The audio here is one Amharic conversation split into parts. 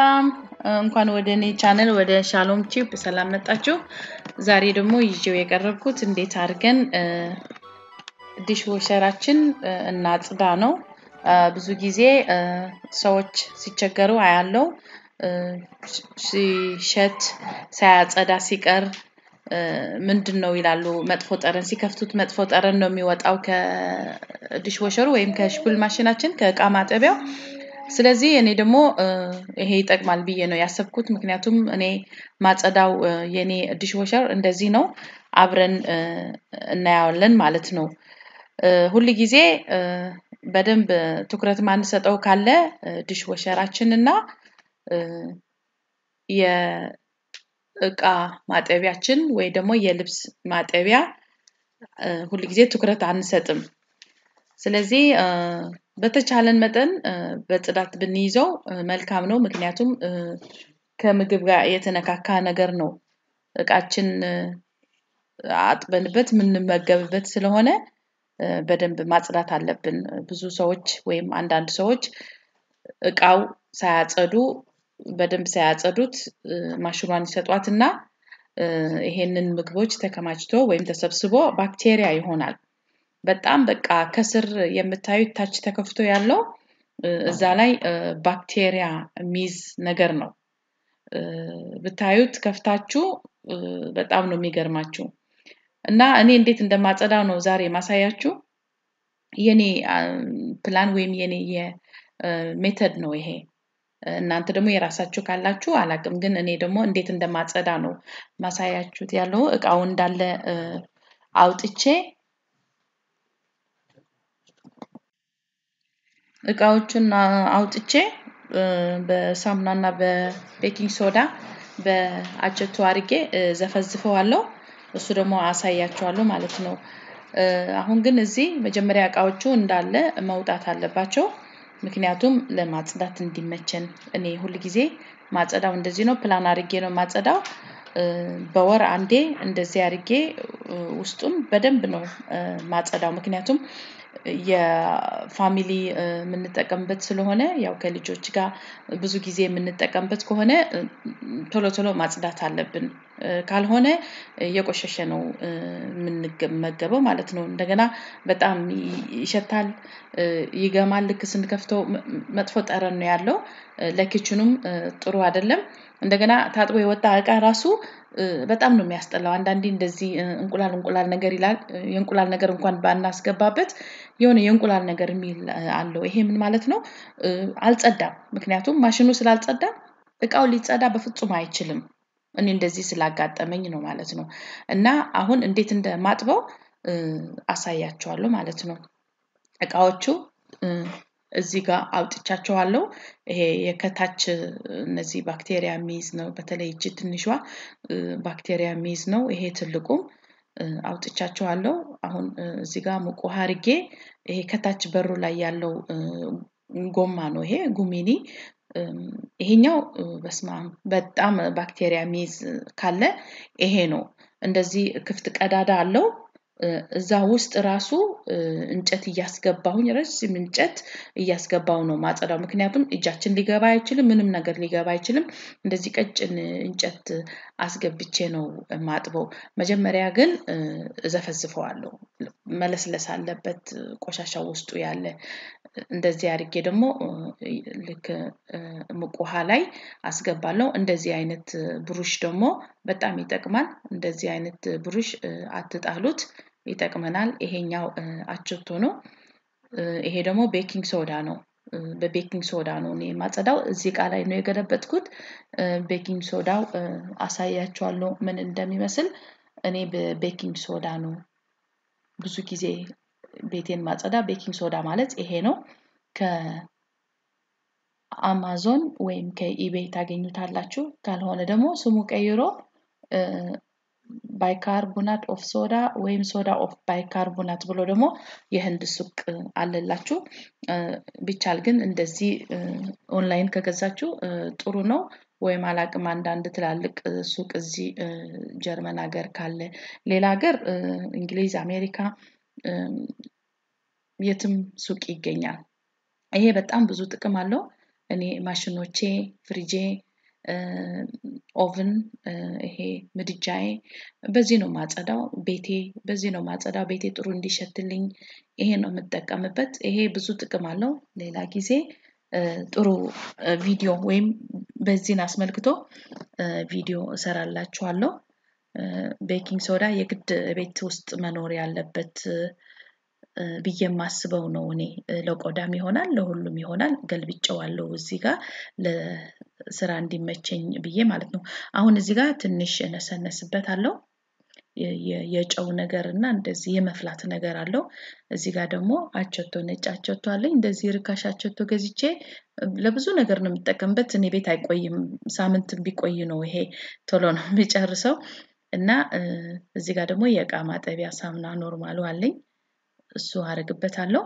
ሰላም እንኳን ወደ እኔ ቻነል ወደ ሻሎም ቺፕ ሰላም መጣችሁ። ዛሬ ደግሞ ይዤው የቀረብኩት እንዴት አድርገን ዲሽ ወሸራችን እናጽዳ ነው። ብዙ ጊዜ ሰዎች ሲቸገሩ አያለው ሲሸት ሳያጸዳ ሲቀር ምንድን ነው ይላሉ። መጥፎ ጠረን ሲከፍቱት መጥፎ ጠረን ነው የሚወጣው ከዲሽ ወሸሩ ወይም ከሽፑል ማሽናችን ከእቃ ማጠቢያው። ስለዚህ እኔ ደግሞ ይሄ ይጠቅማል ብዬ ነው ያሰብኩት። ምክንያቱም እኔ ማጸዳው የኔ ዲሽ ወሸር እንደዚህ ነው። አብረን እናየዋለን ማለት ነው። ሁል ጊዜ በደንብ ትኩረት ማንሰጠው ካለ ዲሽ ወሸራችን እና የእቃ ማጠቢያችን ወይ ደግሞ የልብስ ማጠቢያ ሁል ጊዜ ትኩረት አንሰጥም። ስለዚህ በተቻለን መጠን በጽዳት ብንይዘው መልካም ነው። ምክንያቱም ከምግብ ጋር የተነካካ ነገር ነው። እቃችን አጥበንበት የምንመገብበት ስለሆነ በደንብ ማጽዳት አለብን። ብዙ ሰዎች ወይም አንዳንድ ሰዎች እቃው ሳያጸዱ በደንብ ሳያጸዱት ማሽኗን ይሰጧትና ይሄንን ምግቦች ተከማችቶ ወይም ተሰብስቦ ባክቴሪያ ይሆናል። በጣም በቃ ከስር የምታዩት ታች ተከፍቶ ያለው እዛ ላይ ባክቴሪያ የሚይዝ ነገር ነው። ብታዩት ከፍታችሁ በጣም ነው የሚገርማችሁ። እና እኔ እንዴት እንደማጸዳው ነው ዛሬ ማሳያችሁ። የኔ ፕላን ወይም የኔ የሜተድ ነው ይሄ። እናንተ ደግሞ የራሳችሁ ካላችሁ አላቅም፣ ግን እኔ ደግሞ እንዴት እንደማጸዳ ነው ማሳያችሁት ያለው እቃው እንዳለ አውጥቼ እቃዎቹን አውጥቼ በሳሙናና በቤኪንግ ሶዳ በአቸቶ አድርጌ ዘፈዝፈዋለሁ። እሱ ደግሞ አሳያችኋለሁ ማለት ነው። አሁን ግን እዚህ መጀመሪያ እቃዎቹ እንዳለ መውጣት አለባቸው። ምክንያቱም ለማጽዳት እንዲመቸን እኔ ሁል ጊዜ ማጸዳው እንደዚህ ነው። ፕላን አድርጌ ነው ማጸዳው። በወር አንዴ እንደዚህ አድርጌ ውስጡን በደንብ ነው ማጸዳው። ምክንያቱም የፋሚሊ የምንጠቀምበት ስለሆነ ያው ከልጆች ጋር ብዙ ጊዜ የምንጠቀምበት ከሆነ ቶሎ ቶሎ ማጽዳት አለብን። ካልሆነ የቆሸሸ ነው የምንመገበው ማለት ነው። እንደገና በጣም ይሸታል፣ ይገማል። ልክ ስንከፍተው መጥፎ ጠረን ነው ያለው። ለኪችኑም ጥሩ አይደለም። እንደገና ታጥቦ የወጣ እቃ ራሱ በጣም ነው የሚያስጠላው። አንዳንዴ እንደዚህ እንቁላል እንቁላል ነገር ይላል። የእንቁላል ነገር እንኳን ባናስገባበት የሆነ የእንቁላል ነገር የሚል አለው። ይሄ ምን ማለት ነው? አልጸዳም። ምክንያቱም ማሽኑ ስላልጸዳ እቃው ሊጸዳ በፍጹም አይችልም። እኔ እንደዚህ ስላጋጠመኝ ነው ማለት ነው። እና አሁን እንዴት እንደማጥበው አሳያችኋለሁ ማለት ነው። እቃዎቹ እዚህ ጋር አውጥቻቸዋለሁ። ይሄ የከታች እነዚህ ባክቴሪያ የሚይዝ ነው። በተለይ እጅ ትንሿ ባክቴሪያ የሚይዝ ነው። ይሄ ትልቁም አውጥቻቸዋለሁ። አሁን እዚህ ጋር ሙቅ ውሃ አድርጌ ይሄ ከታች በሩ ላይ ያለው ጎማ ነው ይሄ ጉሚኒ ይሄኛው በስማም በጣም ባክቴሪያ የሚይዝ ካለ ይሄ ነው። እንደዚህ ክፍት ቀዳዳ አለው። እዛ ውስጥ ራሱ እንጨት እያስገባሁኝ ረጅም እንጨት እያስገባሁ ነው ማጸዳው። ምክንያቱም እጃችን ሊገባ አይችልም፣ ምንም ነገር ሊገባ አይችልም። እንደዚህ ቀጭን እንጨት አስገብቼ ነው ማጥበው። መጀመሪያ ግን እዘፈዝፈዋለሁ። መለስለስ አለበት ቆሻሻው ውስጡ ያለ። እንደዚህ አድርጌ ደግሞ ልክ ሙቅ ውሃ ላይ አስገባለሁ። እንደዚህ አይነት ብሩሽ ደግሞ በጣም ይጠቅማል። እንደዚህ አይነት ብሩሽ አትጣሉት፣ ይጠቅመናል። ይሄኛው አቸቶ ነው። ይሄ ደግሞ ቤኪንግ ሶዳ ነው። በቤኪንግ ሶዳ ነው እኔ የማጸዳው። እዚህ እቃ ላይ ነው የገለበጥኩት። ቤኪንግ ሶዳው አሳያችኋለሁ ምን እንደሚመስል። እኔ በቤኪንግ ሶዳ ነው ብዙ ጊዜ ቤቴን ማጸዳ። ቤኪንግ ሶዳ ማለት ይሄ ነው። ከአማዞን ወይም ከኢቤይ ታገኙታላችሁ። ካልሆነ ደግሞ ስሙ ቀይሮ ባይካርቦናት ኦፍ ሶዳ ወይም ሶዳ ኦፍ ባይካርቦናት ብሎ ደግሞ የህንድ ሱቅ አለላችሁ። ቢቻል ግን እንደዚህ ኦንላይን ከገዛችሁ ጥሩ ነው። ወይም አላቅም አንዳንድ ትላልቅ ሱቅ እዚህ ጀርመን ሀገር ካለ ሌላ ሀገር እንግሊዝ፣ አሜሪካ የትም ሱቅ ይገኛል። ይሄ በጣም ብዙ ጥቅም አለው። እኔ ማሽኖቼ፣ ፍሪጄ፣ ኦቭን፣ ይሄ ምድጃዬ በዚህ ነው ማጸዳው። ቤቴ በዚህ ነው ማጸዳው። ቤቴ ጥሩ እንዲሸትልኝ ይሄ ነው የምጠቀምበት። ይሄ ብዙ ጥቅም አለው። ሌላ ጊዜ ጥሩ ቪዲዮ ወይም በዚህን አስመልክቶ ቪዲዮ እሰራላችኋለሁ። ቤኪንግ ሶዳ የግድ ቤት ውስጥ መኖር ያለበት ብዬ የማስበው ነው። እኔ ለቆዳም ይሆናል ለሁሉም ይሆናል። ገልብጨዋለሁ እዚህ ጋር ለስራ እንዲመቸኝ ብዬ ማለት ነው። አሁን እዚህ ጋር ትንሽ እነሰነስበታለሁ። የጨው ነገር እና እንደዚህ የመፍላት ነገር አለው። እዚህ ጋር ደግሞ አቸቶ ነጭ አቸቶ አለኝ። እንደዚህ ርካሽ አቸቶ ገዝቼ ለብዙ ነገር ነው የምጠቀምበት። እኔ ቤት አይቆይም። ሳምንት ቢቆይ ነው ይሄ ቶሎ ነው የሚጨርሰው። እና እዚህ ጋር ደግሞ የእቃ ማጠቢያ ሳሙና ኖርማሉ አለኝ። እሱ አረግበታለሁ።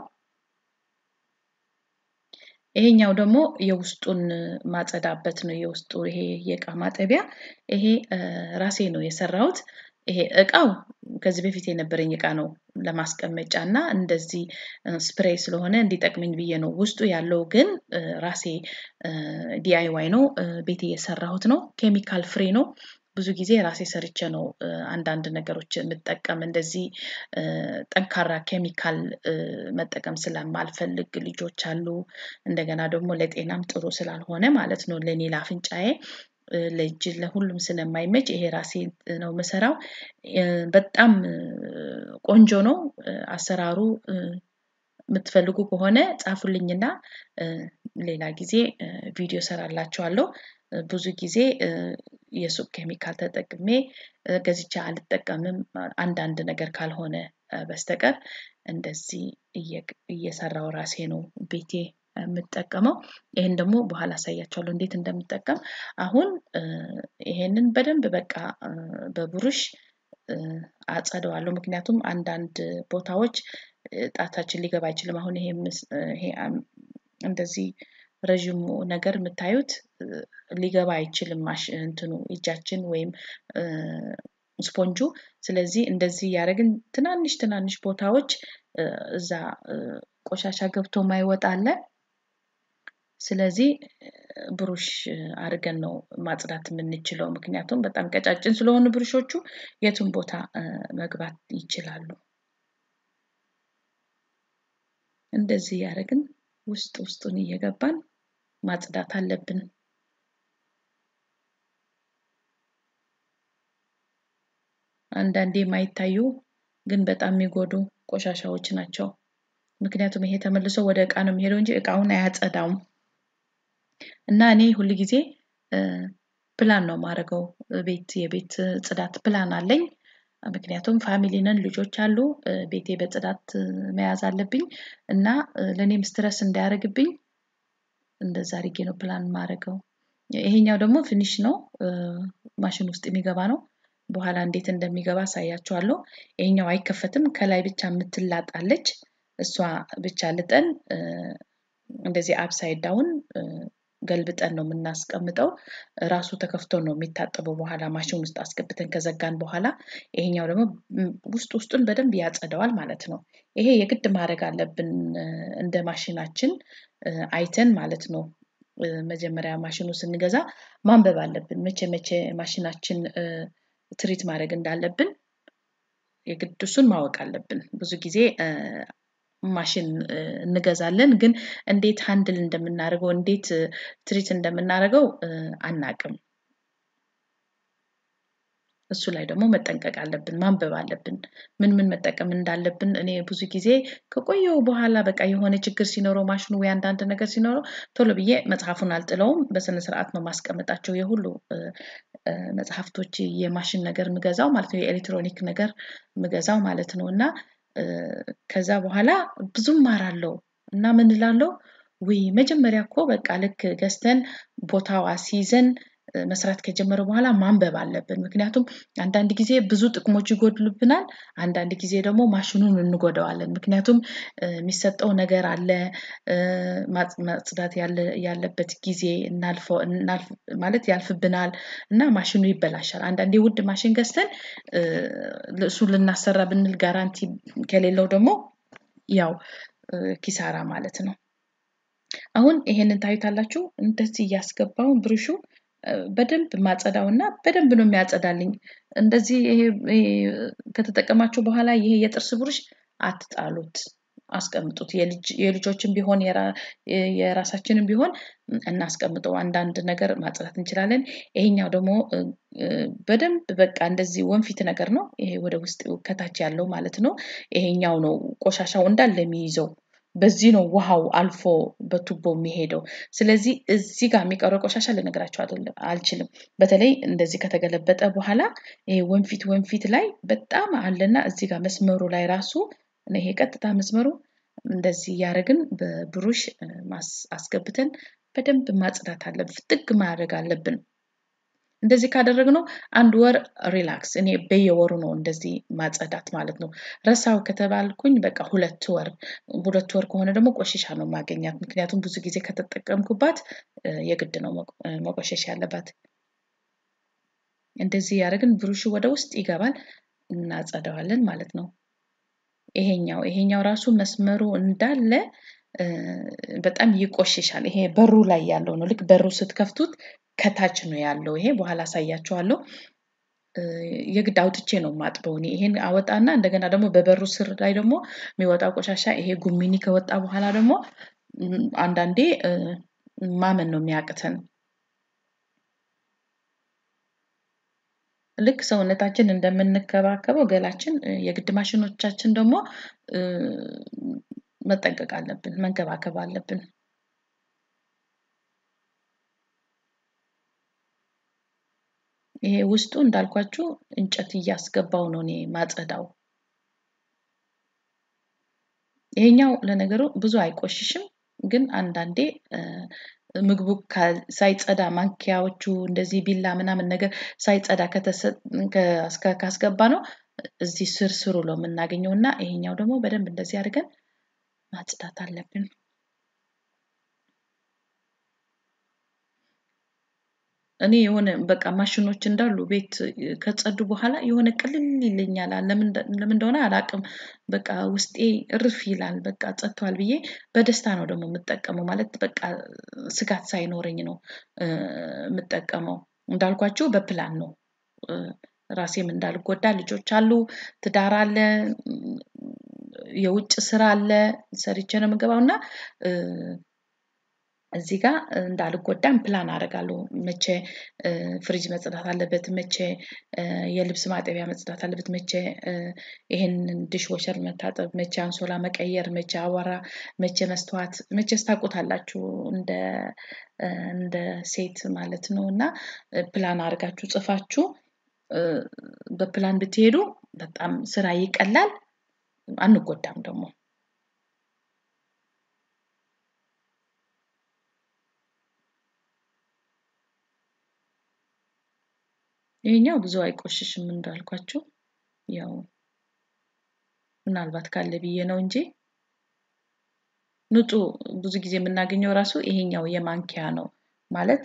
ይሄኛው ደግሞ የውስጡን ማጸዳበት ነው። የውስጡ ይሄ የእቃ ማጠቢያ ይሄ ራሴ ነው የሰራሁት። ይሄ እቃው ከዚህ በፊት የነበረኝ እቃ ነው ለማስቀመጫ እና እንደዚህ ስፕሬይ ስለሆነ እንዲጠቅመኝ ብዬ ነው። ውስጡ ያለው ግን ራሴ ዲአይዋይ ነው። ቤቴ የሰራሁት ነው። ኬሚካል ፍሪ ነው። ብዙ ጊዜ ራሴ ሰርቼ ነው አንዳንድ ነገሮች የምጠቀም። እንደዚህ ጠንካራ ኬሚካል መጠቀም ስለማልፈልግ ልጆች አሉ። እንደገና ደግሞ ለጤናም ጥሩ ስላልሆነ ማለት ነው። ለእኔ ለአፍንጫዬ ለእጅ ለሁሉም ስለማይመች ይሄ ራሴ ነው የምሰራው። በጣም ቆንጆ ነው አሰራሩ። የምትፈልጉ ከሆነ ጻፉልኝና ሌላ ጊዜ ቪዲዮ ሰራላችኋለሁ። ብዙ ጊዜ የሱቅ ኬሚካል ተጠቅሜ ገዝቼ አልጠቀምም። አንዳንድ ነገር ካልሆነ በስተቀር እንደዚህ እየሰራው ራሴ ነው ቤቴ የምጠቀመው። ይሄን ደግሞ በኋላ አሳያችኋለሁ እንዴት እንደምጠቀም። አሁን ይሄንን በደንብ በቃ በብሩሽ አጸደዋለሁ። ምክንያቱም አንዳንድ ቦታዎች ጣታችን ሊገባ አይችልም። አሁን ይሄ ይሄ እንደዚህ ረዥሙ ነገር የምታዩት ሊገባ አይችልም። ማሽ እንትኑ እጃችን ወይም ስፖንጁ። ስለዚህ እንደዚህ እያደረግን ትናንሽ ትናንሽ ቦታዎች እዛ ቆሻሻ ገብቶ ማይወጣ አለ። ስለዚህ ብሩሽ አድርገን ነው ማጽዳት የምንችለው። ምክንያቱም በጣም ቀጫጭን ስለሆኑ ብሩሾቹ የቱን ቦታ መግባት ይችላሉ። እንደዚህ እያደረግን ውስጥ ውስጡን እየገባን ማጽዳት አለብን። አንዳንዴ የማይታዩ ግን በጣም የሚጎዱ ቆሻሻዎች ናቸው። ምክንያቱም ይሄ ተመልሶ ወደ እቃ ነው የሚሄደው እንጂ እቃውን አያጸዳውም። እና እኔ ሁል ጊዜ ፕላን ነው የማደርገው። ቤት የቤት ጽዳት ፕላን አለኝ። ምክንያቱም ፋሚሊ ነን፣ ልጆች አሉ። ቤቴ በጽዳት መያዝ አለብኝ እና ለእኔም ስትረስ እንዳያደርግብኝ እንደዛ አድርጌ ነው ፕላን የማደርገው። ይሄኛው ደግሞ ፊኒሽ ነው፣ ማሽን ውስጥ የሚገባ ነው። በኋላ እንዴት እንደሚገባ አሳያችኋለሁ። ይሄኛው አይከፈትም። ከላይ ብቻ የምትላጣለች። እሷ ብቻ ልጠን እንደዚህ አፕሳይድ ዳውን ገልብጠን ነው የምናስቀምጠው። ራሱ ተከፍቶ ነው የሚታጠበው በኋላ ማሽን ውስጥ አስገብተን ከዘጋን በኋላ። ይሄኛው ደግሞ ውስጥ ውስጡን በደንብ ያጸደዋል ማለት ነው። ይሄ የግድ ማድረግ አለብን እንደ ማሽናችን አይተን ማለት ነው። መጀመሪያ ማሽኑ ስንገዛ ማንበብ አለብን። መቼ መቼ ማሽናችን ትሪት ማድረግ እንዳለብን የግድ እሱን ማወቅ አለብን። ብዙ ጊዜ ማሽን እንገዛለን፣ ግን እንዴት ሃንድል እንደምናደርገው እንዴት ትሪት እንደምናደርገው አናቅም። እሱ ላይ ደግሞ መጠንቀቅ አለብን፣ ማንበብ አለብን። ምን ምን መጠቀም እንዳለብን እኔ ብዙ ጊዜ ከቆየው በኋላ በቃ የሆነ ችግር ሲኖረው ማሽኑ ወይ አንዳንድ ነገር ሲኖረው ቶሎ ብዬ መጽሐፉን አልጥለውም። በስነ ስርዓት ነው ማስቀምጣቸው የሁሉ መጽሐፍቶች የማሽን ነገር ምገዛው ማለት ነው። የኤሌክትሮኒክ ነገር ምገዛው ማለት ነው። እና ከዛ በኋላ ብዙም ማራለው እና ምን እላለሁ ውይ መጀመሪያ እኮ በቃ ልክ ገዝተን ቦታው አስይዘን መስራት ከጀመረ በኋላ ማንበብ አለብን። ምክንያቱም አንዳንድ ጊዜ ብዙ ጥቅሞች ይጎድሉብናል፣ አንዳንድ ጊዜ ደግሞ ማሽኑን እንጎዳዋለን። ምክንያቱም የሚሰጠው ነገር አለ፣ ማጽዳት ያለበት ጊዜ እናልፈው ማለት ያልፍብናል እና ማሽኑ ይበላሻል። አንዳንዴ ውድ ማሽን ገዝተን እሱ ልናሰራ ብንል ጋራንቲ ከሌለው ደግሞ ያው ኪሳራ ማለት ነው። አሁን ይሄንን ታዩታላችሁ። እንደዚህ እያስገባው ብሩሹ በደንብ ማጸዳው እና በደንብ ነው የሚያጸዳልኝ። እንደዚህ ይሄ ከተጠቀማችሁ በኋላ ይሄ የጥርስ ብሩሽ አትጣሉት፣ አስቀምጡት። የልጆችን ቢሆን የራሳችንን ቢሆን እናስቀምጠው። አንዳንድ ነገር ማጽዳት እንችላለን። ይሄኛው ደግሞ በደንብ በቃ እንደዚህ ወንፊት ነገር ነው። ይሄ ወደ ውስጥ ከታች ያለው ማለት ነው። ይሄኛው ነው ቆሻሻው እንዳለ የሚይዘው። በዚህ ነው ውሃው አልፎ በቱቦ የሚሄደው። ስለዚህ እዚህ ጋር የሚቀረው ቆሻሻ ልነግራቸው አልችልም። በተለይ እንደዚህ ከተገለበጠ በኋላ ይሄ ወንፊት ወንፊት ላይ በጣም አለና እዚህ ጋር መስመሩ ላይ ራሱ ይሄ ቀጥታ መስመሩ እንደዚህ እያደረግን በብሩሽ አስገብተን በደንብ ማጽዳት አለብን። ፍጥግ ማድረግ አለብን። እንደዚህ ካደረግነው አንድ ወር ሪላክስ። እኔ በየወሩ ነው እንደዚህ ማጸዳት ማለት ነው። ረሳው ከተባልኩኝ በቃ ሁለት ወር ሁለት ወር ከሆነ ደግሞ ቆሻሻ ነው ማገኛት። ምክንያቱም ብዙ ጊዜ ከተጠቀምኩባት የግድ ነው መቆሸሽ ያለባት። እንደዚህ ያደረግን ብሩሹ ወደ ውስጥ ይገባል፣ እናጸዳዋለን ማለት ነው። ይሄኛው ይሄኛው ራሱ መስመሩ እንዳለ በጣም ይቆሽሻል። ይሄ በሩ ላይ ያለው ነው። ልክ በሩ ስትከፍቱት ከታች ነው ያለው። ይሄ በኋላ አሳያቸዋለሁ። የግድ አውጥቼ ነው ማጥበው እኔ ይሄን አወጣና እንደገና ደግሞ በበሩ ስር ላይ ደግሞ የሚወጣው ቆሻሻ ይሄ ጉሚኒ ከወጣ በኋላ ደግሞ አንዳንዴ ማመን ነው የሚያቅተን። ልክ ሰውነታችን እንደምንከባከበው ገላችን የግድ ማሽኖቻችን ደግሞ መጠንቀቅ አለብን፣ መንከባከብ አለብን። ይሄ ውስጡ እንዳልኳችሁ እንጨት እያስገባው ነው እኔ ማጸዳው። ይሄኛው ለነገሩ ብዙ አይቆሽሽም፣ ግን አንዳንዴ ምግቡ ሳይጸዳ ማንኪያዎቹ እንደዚህ ቢላ ምናምን ነገር ሳይጸዳ ካስገባ ነው እዚህ ስር ስሩ ነው የምናገኘው እና ይሄኛው ደግሞ በደንብ እንደዚህ አድርገን ማጽዳት አለብን። እኔ የሆነ በቃ ማሽኖች እንዳሉ ቤት ከጸዱ በኋላ የሆነ ቅልል ይለኛል። ለምን እንደሆነ አላውቅም። በቃ ውስጤ እርፍ ይላል። በቃ ጸጥቷል ብዬ በደስታ ነው ደግሞ የምጠቀመው። ማለት በቃ ስጋት ሳይኖረኝ ነው የምጠቀመው። እንዳልኳችሁ በፕላን ነው። ራሴም እንዳልጎዳ ልጆች አሉ፣ ትዳር አለ፣ የውጭ ስራ አለ፣ ሰርቼ ነው የምገባው እና እዚህ ጋር እንዳልጎዳም ፕላን አደርጋለሁ። መቼ ፍሪጅ መጽዳት አለበት፣ መቼ የልብስ ማጠቢያ መጽዳት አለበት፣ መቼ ይሄንን ዲሽ ወሸር መታጠብ፣ መቼ አንሶላ መቀየር፣ መቼ አቧራ፣ መቼ መስተዋት፣ መቼስ ታውቁታላችሁ እንደ እንደ ሴት ማለት ነው እና ፕላን አድርጋችሁ ጽፋችሁ በፕላን ብትሄዱ በጣም ስራ ይቀላል፣ አንጎዳም ደግሞ። ይሄኛው ብዙ አይቆሽሽም እንዳልኳችሁ፣ ያው ምናልባት ካለ ብዬ ነው እንጂ ንጹህ ብዙ ጊዜ የምናገኘው ራሱ ይሄኛው የማንኪያ ነው ማለት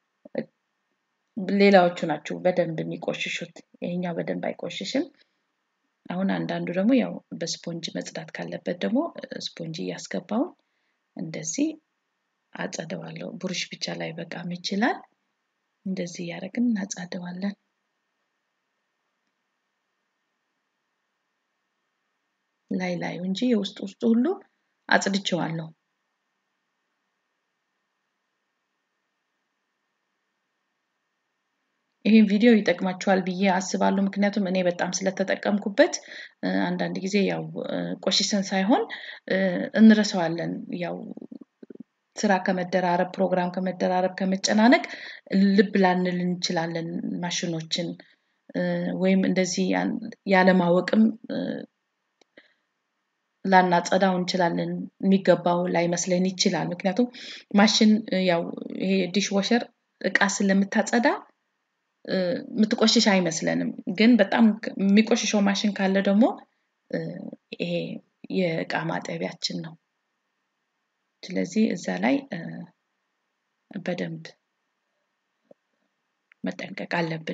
ሌላዎቹ ናቸው በደንብ የሚቆሽሹት። ይሄኛው በደንብ አይቆሽሽም። አሁን አንዳንዱ ደግሞ ያው በስፖንጅ መጽዳት ካለበት ደግሞ ስፖንጅ እያስገባውን እንደዚህ አጸደዋለሁ። ብሩሽ ብቻ ላይ በቃም ይችላል። እንደዚህ እያደረግን እናጸደዋለን። ላይ ላዩ እንጂ የውስጥ ውስጡ ሁሉ አጽድቼዋለሁ። ይህን ቪዲዮ ይጠቅማችኋል ብዬ አስባለሁ። ምክንያቱም እኔ በጣም ስለተጠቀምኩበት አንዳንድ ጊዜ ያው ቆሽሰን ሳይሆን እንረሳዋለን። ያው ስራ ከመደራረብ ፕሮግራም ከመደራረብ ከመጨናነቅ ልብ ላንል እንችላለን ማሽኖችን ወይም እንደዚህ ያለማወቅም ላናጸዳው እንችላለን። የሚገባው ላይመስለን ይችላል። ምክንያቱም ማሽን ያው ይሄ ዲሽ ወሸር እቃ ስለምታጸዳ የምትቆሽሽ አይመስለንም። ግን በጣም የሚቆሽሸው ማሽን ካለ ደግሞ ይሄ የእቃ ማጠቢያችን ነው። ስለዚህ እዛ ላይ በደንብ መጠንቀቅ አለብን።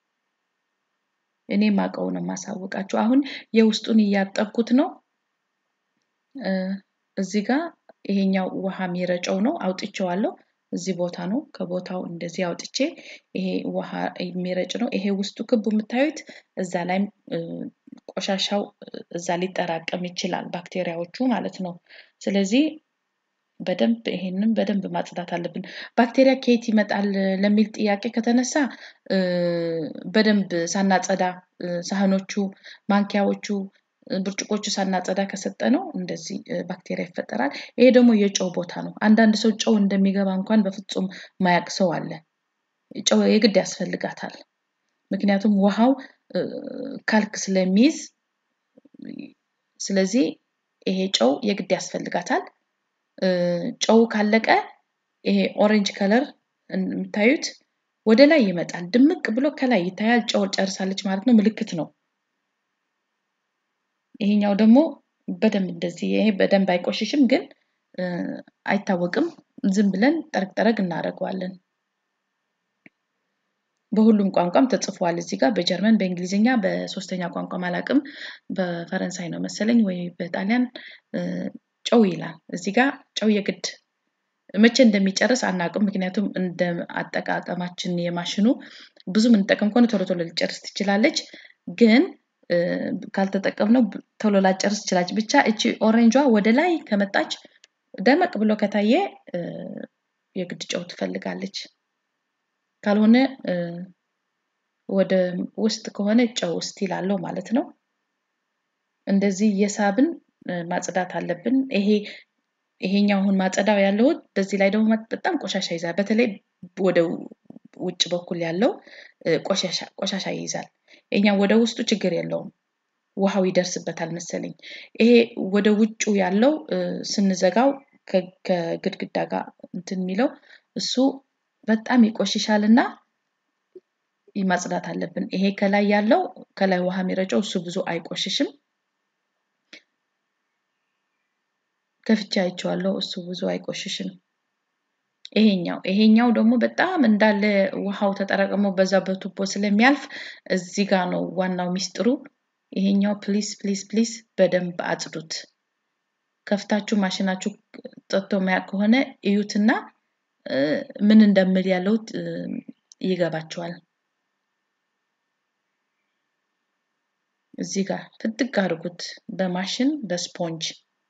እኔ ማቀው ነው የማሳውቃችሁ። አሁን የውስጡን እያጠብኩት ነው። እዚህ ጋር ይሄኛው ውሃ የሚረጨው ነው። አውጥቼዋለሁ። እዚህ ቦታ ነው። ከቦታው እንደዚህ አውጥቼ ይሄ ውሃ የሚረጭ ነው። ይሄ ውስጡ ክቡ የምታዩት እዛ ላይም ቆሻሻው እዛ ሊጠራቀም ይችላል፣ ባክቴሪያዎቹ ማለት ነው። ስለዚህ በደንብ ይሄንን በደንብ ማጽዳት አለብን። ባክቴሪያ ከየት ይመጣል ለሚል ጥያቄ ከተነሳ በደንብ ሳናጸዳ ሳህኖቹ፣ ማንኪያዎቹ፣ ብርጭቆቹ ሳናጸዳ ከሰጠ ነው እንደዚህ ባክቴሪያ ይፈጠራል። ይሄ ደግሞ የጨው ቦታ ነው። አንዳንድ ሰው ጨው እንደሚገባ እንኳን በፍጹም ማያቅ ሰው አለ። ጨው የግድ ያስፈልጋታል። ምክንያቱም ውሃው ካልክ ስለሚይዝ ስለዚህ ይሄ ጨው የግድ ያስፈልጋታል። ጨው ካለቀ ይሄ ኦሬንጅ ከለር የምታዩት ወደ ላይ ይመጣል። ድምቅ ብሎ ከላይ ይታያል። ጨው ጨርሳለች ማለት ነው፣ ምልክት ነው። ይሄኛው ደግሞ በደንብ እንደዚህ ይሄ በደንብ አይቆሽሽም፣ ግን አይታወቅም። ዝም ብለን ጠረግ ጠረግ እናደርገዋለን። በሁሉም ቋንቋም ተጽፏል እዚህ ጋር በጀርመን፣ በእንግሊዝኛ፣ በሶስተኛ ቋንቋ አላውቅም። በፈረንሳይ ነው መሰለኝ ወይ በጣሊያን ጨው ይላል። እዚህ ጋር ጨው የግድ መቼ እንደሚጨርስ አናውቅም። ምክንያቱም እንደ አጠቃቀማችን የማሽኑ ብዙ የምንጠቀም ከሆነ ቶሎ ቶሎ ሊጨርስ ትችላለች። ግን ካልተጠቀምነው ቶሎ ላጨርስ ትችላለች። ብቻ እቺ ኦሬንጇ ወደ ላይ ከመጣች ደመቅ ብሎ ከታየ የግድ ጨው ትፈልጋለች። ካልሆነ ወደ ውስጥ ከሆነ ጨው ስቲል አለው ማለት ነው። እንደዚህ የሳብን ማጽዳት አለብን። ይሄ ይሄኛው አሁን ማጸዳው ያለሁት በዚህ ላይ ደግሞ በጣም ቆሻሻ ይዛል። በተለይ ወደ ውጭ በኩል ያለው ቆሻሻ ቆሻሻ ይይዛል። ይሄኛው ወደ ውስጡ ችግር የለውም። ውሃው ይደርስበታል መሰለኝ። ይሄ ወደ ውጩ ያለው ስንዘጋው ከግድግዳ ጋር እንትን የሚለው እሱ በጣም ይቆሽሻል እና ማጽዳት አለብን። ይሄ ከላይ ያለው ከላይ ውሃ የሚረጨው እሱ ብዙ አይቆሽሽም። ከፍቼ አይቼዋለሁ። እሱ ብዙ አይቆሽሽም። ይሄኛው ይሄኛው ደግሞ በጣም እንዳለ ውሃው ተጠራቅሞ በዛ በቱቦ ስለሚያልፍ እዚህ ጋር ነው ዋናው ሚስጥሩ። ይሄኛው ፕሊስ ፕሊስ ፕሊስ በደንብ አጽዱት። ከፍታችሁ ማሽናችሁ ጠጥቶ ማያቅ ከሆነ እዩትና ምን እንደምል ያለው ይገባቸዋል። እዚህ ጋር ፍጥቅ አድርጉት በማሽን በስፖንጅ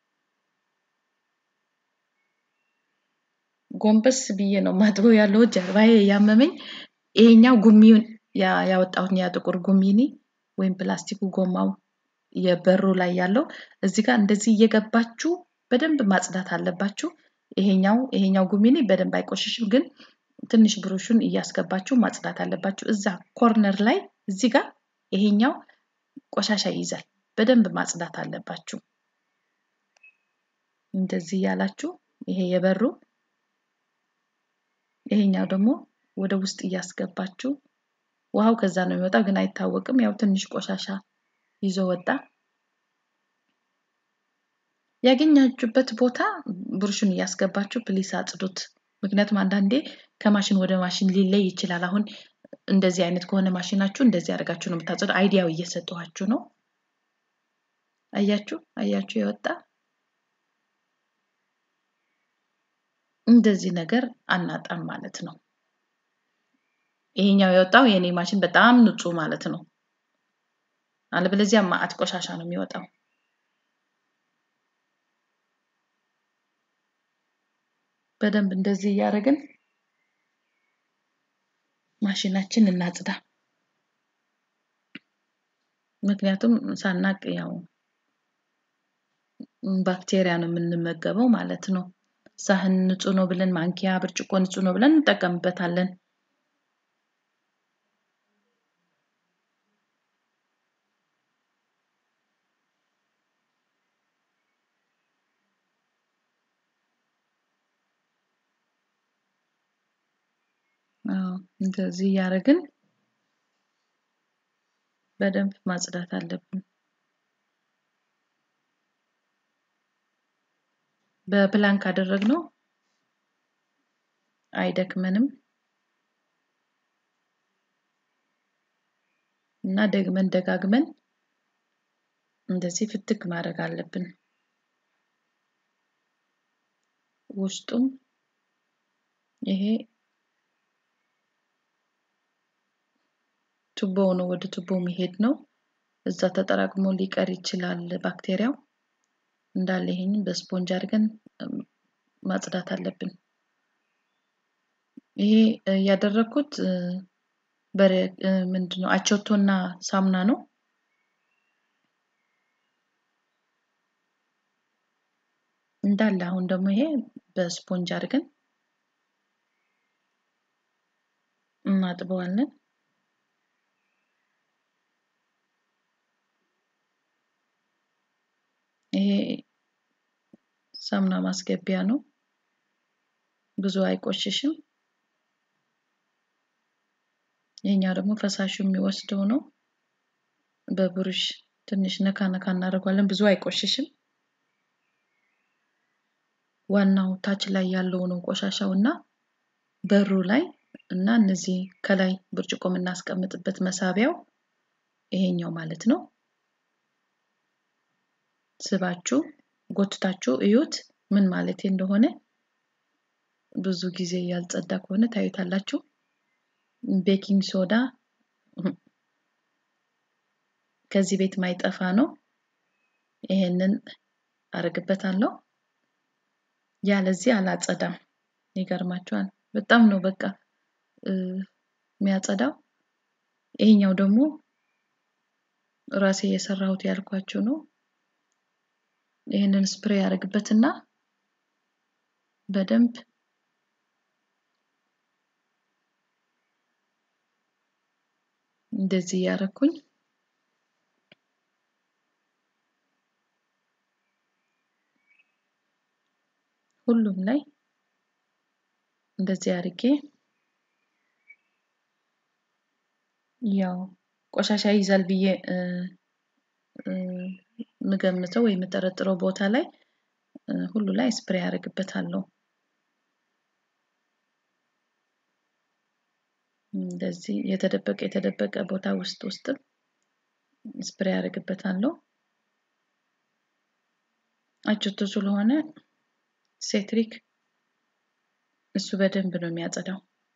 ጎንበስ ብዬ ነው ማጥበው ያለው ጀርባዬ ያመመኝ። ይሄኛው ጉሚውን ያወጣሁት ያ ጥቁር ጉሚኒ ወይም ፕላስቲኩ ጎማው የበሩ ላይ ያለው እዚህ ጋር እንደዚህ እየገባችሁ በደንብ ማጽዳት አለባችሁ። ይሄኛው ይሄኛው ጉሚኒ በደንብ አይቆሽሽም፣ ግን ትንሽ ብሩሹን እያስገባችሁ ማጽዳት አለባችሁ። እዛ ኮርነር ላይ እዚህ ጋር ይሄኛው ቆሻሻ ይይዛል። በደንብ ማጽዳት አለባችሁ። እንደዚህ እያላችሁ ይሄ የበሩ ይሄኛው ደግሞ ወደ ውስጥ እያስገባችሁ ውሃው ከዛ ነው የሚወጣው፣ ግን አይታወቅም። ያው ትንሽ ቆሻሻ ይዞ ወጣ። ያገኛችሁበት ቦታ ብሩሽን እያስገባችሁ ፕሊስ አጽዱት። ምክንያቱም አንዳንዴ ከማሽን ወደ ማሽን ሊለይ ይችላል። አሁን እንደዚህ አይነት ከሆነ ማሽናችሁ እንደዚህ አድርጋችሁ ነው የምታጸዱ። አይዲያው እየሰጠኋችሁ ነው። አያችሁ አያችሁ የወጣ እንደዚህ ነገር አናጣም ማለት ነው። ይሄኛው የወጣው የኔ ማሽን በጣም ንጹህ ማለት ነው። አለበለዚያ ማአት ቆሻሻ ነው የሚወጣው። በደንብ እንደዚህ እያደረግን ማሽናችን እናጽዳ። ምክንያቱም ሳናቅ ያው ባክቴሪያ ነው የምንመገበው ማለት ነው። ሳህን ንጹህ ነው ብለን ማንኪያ፣ ብርጭቆ ንጹህ ነው ብለን እንጠቀምበታለን። እንደዚህ እያደረግን በደንብ ማጽዳት አለብን። በፕላን ካደረግነው አይደክመንም እና ደግመን ደጋግመን እንደዚህ ፍትክ ማድረግ አለብን። ውስጡም ይሄ ቱቦ ነው፣ ወደ ቱቦ መሄድ ነው። እዛ ተጠራቅሞ ሊቀር ይችላል ባክቴሪያው። እንዳለ ይሄንን በስፖንጅ አድርገን ማጽዳት አለብን። ይሄ ያደረኩት በረ ምንድነው አቸቶና ሳሙና ነው። እንዳለ አሁን ደግሞ ይሄ በስፖንጅ አድርገን እናጥበዋለን። ይሄ ሳሙና ማስገቢያ ነው። ብዙ አይቆሽሽም። ይሄኛው ደግሞ ፈሳሹ የሚወስደው ነው። በብሩሽ ትንሽ ነካ ነካ እናደርገዋለን። ብዙ አይቆሽሽም። ዋናው ታች ላይ ያለው ነው ቆሻሻው እና በሩ ላይ እና እነዚህ ከላይ ብርጭቆ የምናስቀምጥበት መሳቢያው ይሄኛው ማለት ነው። ስባችሁ ጎትታችሁ እዩት ምን ማለት እንደሆነ። ብዙ ጊዜ ያልጸዳ ከሆነ ታዩታላችሁ። ቤኪንግ ሶዳ ከዚህ ቤት ማይጠፋ ነው። ይሄንን አረግበታለሁ። ያለዚህ አላጸዳም። ይገርማችኋል። በጣም ነው በቃ የሚያጸዳው። ይሄኛው ደግሞ ራሴ የሰራሁት ያልኳችሁ ነው። ይህንን ስፕሬይ ያደርግበትና በደንብ እንደዚህ እያረኩኝ ሁሉም ላይ እንደዚህ አድርጌ ያው ቆሻሻ ይይዛል ብዬ የምገምተው ወይ የምጠረጥረው ቦታ ላይ ሁሉ ላይ ስፕሬይ ያደርግበታለሁ። እንደዚህ የተደበቀ የተደበቀ ቦታ ውስጥ ውስጥም ስፕሬይ ያደርግበታለሁ። አጭቶ ስለሆነ ሴትሪክ እሱ በደንብ ነው የሚያጸዳው።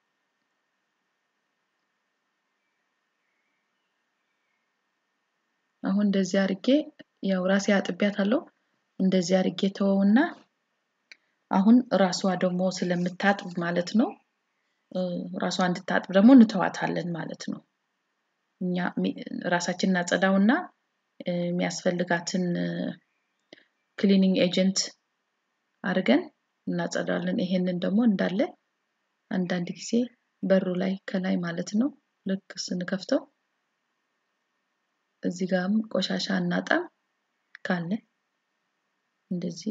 አሁን እንደዚህ አድርጌ ያው ራሴ አጥቢያታለሁ። እንደዚህ አድርጌ ተወውና አሁን ራሷ ደግሞ ስለምታጥብ ማለት ነው ራሷ እንድታጥብ ደግሞ እንተዋታለን ማለት ነው። እኛ ራሳችን እናጸዳውና የሚያስፈልጋትን ክሊኒንግ ኤጀንት አድርገን እናጸዳለን። ይሄንን ደግሞ እንዳለ አንዳንድ ጊዜ በሩ ላይ ከላይ ማለት ነው ልክ ስንከፍተው እዚህ ጋርም ቆሻሻ አናጣም ካለ እንደዚህ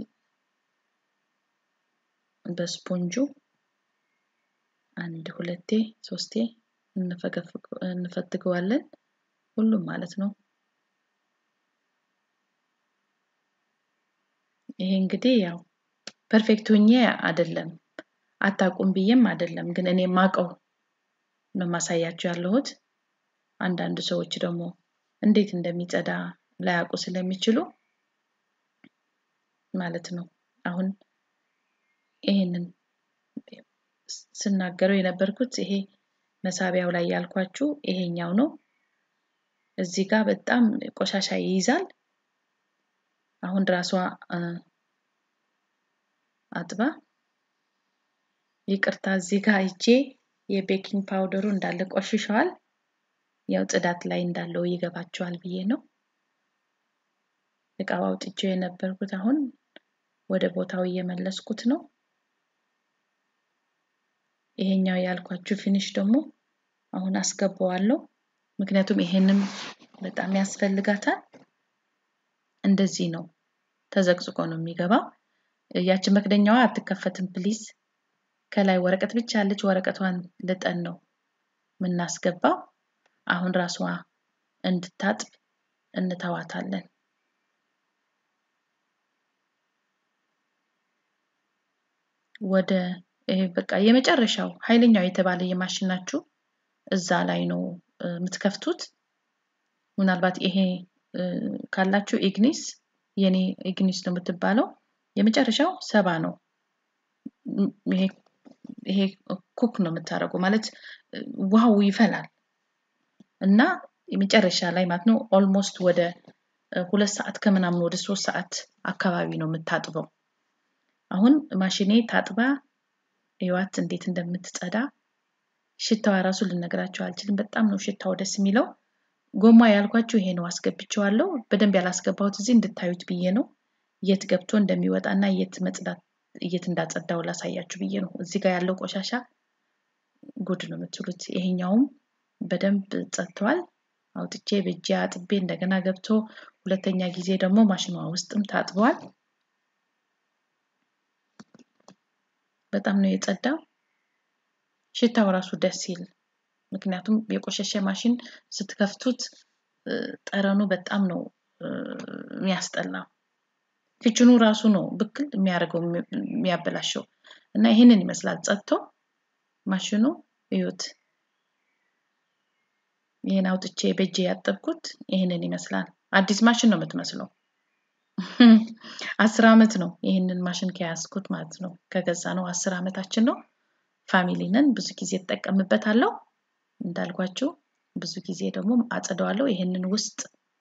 በስፖንጁ አንድ ሁለቴ ሶስቴ እንፈትገዋለን ሁሉም ማለት ነው። ይሄ እንግዲህ ያው ፐርፌክት ሆኜ አይደለም አታውቁም ብዬም አይደለም፣ ግን እኔ ማቀው ነው ማሳያችሁ ያለሁት። አንዳንድ ሰዎች ደግሞ እንዴት እንደሚጸዳ ላያውቁ ስለሚችሉ ማለት ነው። አሁን ይሄንን ስናገረው የነበርኩት ይሄ መሳቢያው ላይ ያልኳችሁ ይሄኛው ነው። እዚህ ጋር በጣም ቆሻሻ ይይዛል። አሁን ራሷ አጥባ ይቅርታ እዚህ ጋር እጄ የቤኪንግ ፓውደሩ እንዳለ ቆሽሸዋል። ያው ጽዳት ላይ እንዳለው ይገባቸዋል ብዬ ነው። እቃው አውጥቼው የነበርኩት አሁን ወደ ቦታው እየመለስኩት ነው። ይሄኛው ያልኳችሁ ፊኒሽ ደግሞ አሁን አስገባዋለሁ። ምክንያቱም ይሄንም በጣም ያስፈልጋታል። እንደዚህ ነው ተዘቅዝቆ ነው የሚገባው። ያቺ መክደኛዋ አትከፈትም ፕሊዝ። ከላይ ወረቀት ብቻ ያለች ወረቀቷን ልጠን ነው የምናስገባው። አሁን ራሷ እንድታጥብ እንተዋታለን። ወደ ይሄ በቃ የመጨረሻው ኃይለኛው የተባለ የማሽናችሁ እዛ ላይ ነው የምትከፍቱት። ምናልባት ይሄ ካላችሁ ኢግኒስ የኔ ኢግኒስ ነው የምትባለው። የመጨረሻው ሰባ ነው ይሄ ኩክ ነው የምታደርገው ማለት ውሃው ይፈላል እና የመጨረሻ ላይ ማለት ነው ኦልሞስት ወደ ሁለት ሰዓት ከምናምን ወደ ሶስት ሰዓት አካባቢ ነው የምታጥበው። አሁን ማሽኔ ታጥባ ህይወት እንዴት እንደምትጸዳ ሽታዋ ራሱ ልነግራቸው አልችልም። በጣም ነው ሽታው ደስ የሚለው። ጎማ ያልኳችሁ ይሄ ነው አስገብቼዋለሁ። በደንብ ያላስገባሁት እዚህ እንድታዩት ብዬ ነው። የት ገብቶ እንደሚወጣ እና የት መጽዳት የት እንዳጸዳው ላሳያችሁ ብዬ ነው። እዚህ ጋር ያለው ቆሻሻ ጉድ ነው የምትሉት። ይሄኛውም በደንብ ጸድተዋል። አውጥቼ በእጄ አጥቤ እንደገና ገብቶ ሁለተኛ ጊዜ ደግሞ ማሽኗ ውስጥም ታጥቧል። በጣም ነው የጸዳው። ሽታው ራሱ ደስ ይል። ምክንያቱም የቆሸሸ ማሽን ስትከፍቱት ጠረኑ በጣም ነው የሚያስጠላው። ኪችኑ ራሱ ነው ብክል የሚያደርገው የሚያበላሸው እና ይህንን ይመስላል ጸድቶ ማሽኑ እዩት። ይህን አውጥቼ በእጄ ያጠብኩት ይህንን ይመስላል። አዲስ ማሽን ነው የምትመስለው። አስር አመት ነው ይህንን ማሽን ከያዝኩት ማለት ነው። ከገዛ ነው አስር አመታችን ነው። ፋሚሊ ነን። ብዙ ጊዜ እጠቀምበታለሁ። እንዳልኳችሁ ብዙ ጊዜ ደግሞ አጸደዋለሁ። ይህንን ውስጥ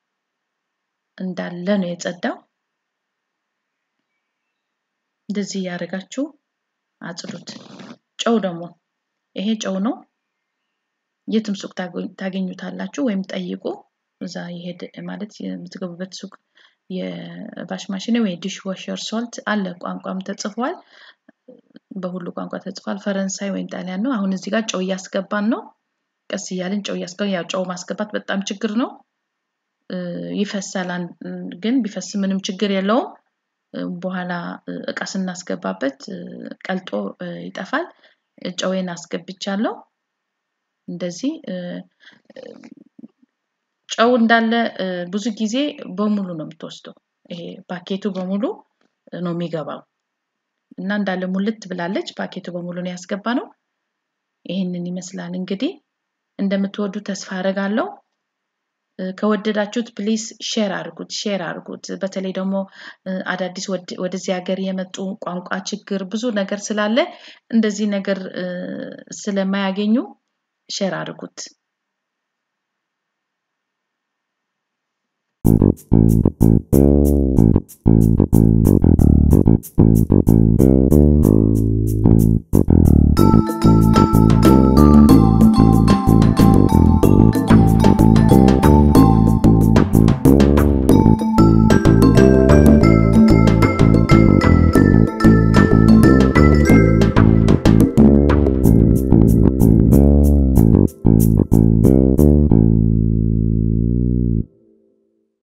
እንዳለ ነው የጸዳው። እንደዚህ እያደረጋችሁ አጽዱት። ጨው ደግሞ ይሄ ጨው ነው። የትም ሱቅ ታገኙታላችሁ ወይም ጠይቁ። እዛ ይሄድ ማለት የምትገቡበት ሱቅ የቫሽ ማሽን ወይ ዲሽ ዋሸር ሶልት አለ። ቋንቋም ተጽፏል። በሁሉ ቋንቋ ተጽፏል። ፈረንሳይ ወይም ጣሊያን ነው። አሁን እዚህ ጋር ጨው እያስገባን ነው። ቀስ እያልን ጨው እያስገባን ያው ጨው ማስገባት በጣም ችግር ነው። ይፈሳል፣ ግን ቢፈስ ምንም ችግር የለውም። በኋላ እቃ ስናስገባበት ቀልጦ ይጠፋል። ጨዌን አስገብቻለሁ። እንደዚህ ጨው እንዳለ ብዙ ጊዜ በሙሉ ነው የምትወስደው። ይሄ ፓኬቱ በሙሉ ነው የሚገባው እና እንዳለ ሙልት ብላለች። ፓኬቱ በሙሉ ነው ያስገባ ነው። ይህንን ይመስላል እንግዲህ እንደምትወዱ ተስፋ አደርጋለሁ። ከወደዳችሁት ፕሊስ ሼር አድርጉት ሼር አድርጉት። በተለይ ደግሞ አዳዲስ ወደዚህ ሀገር የመጡ ቋንቋ ችግር ብዙ ነገር ስላለ እንደዚህ ነገር ስለማያገኙ ሼር አድርጉት።